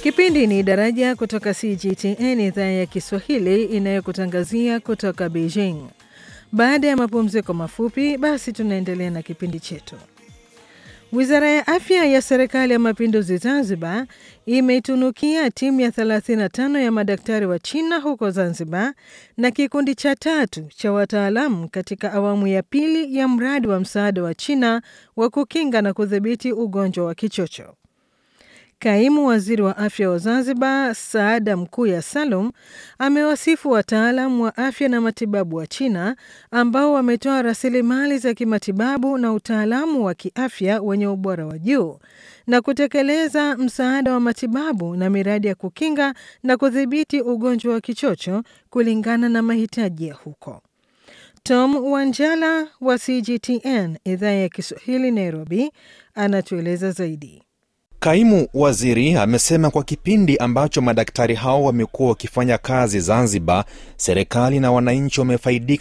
Kipindi ni Daraja kutoka CGTN, idhaa ya Kiswahili inayokutangazia kutoka Beijing. Baada ya mapumziko mafupi, basi tunaendelea na kipindi chetu. Wizara ya afya ya serikali ya mapinduzi Zanzibar imeitunukia timu ya 35 ya madaktari wa China huko Zanzibar na kikundi cha tatu cha wataalamu katika awamu ya pili ya mradi wa msaada wa China wa kukinga na kudhibiti ugonjwa wa kichocho. Kaimu waziri wa afya wa Zanzibar, Saada Mkuya Salum, amewasifu wataalam wa afya na matibabu wa China ambao wametoa rasilimali za kimatibabu na utaalamu wa kiafya wenye ubora wa juu na kutekeleza msaada wa matibabu na miradi ya kukinga na kudhibiti ugonjwa wa kichocho kulingana na mahitaji ya huko. Tom Wanjala wa CGTN idhaa ya Kiswahili Nairobi anatueleza zaidi. Kaimu waziri amesema kwa kipindi ambacho madaktari hao wamekuwa wakifanya kazi Zanzibar, serikali na wananchi wamefaidika